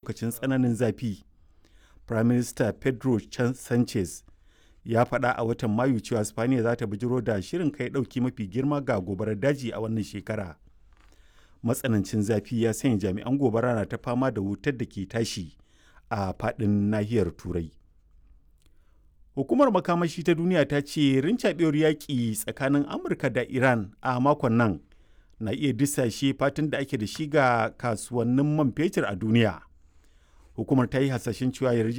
lokacin tsananin zafi. Prime Minister Pedro Sanchez ya faɗa a watan Mayu cewa Spaniya za ta bijiro da shirin kai ɗauki mafi girma ga gobarar daji a wannan shekara. Matsanancin zafi ya sanya jami'an gobara na ta fama da wutar da ke tashi a faɗin nahiyar Turai. Hukumar makamashi ta duniya ta ce rincaɓewar yaƙi tsakanin Amurka da Iran a makon nan na iya disashe fatan da ake da shi ga kasuwannin man fetur a duniya. Hukumar ta yi hasashen cewa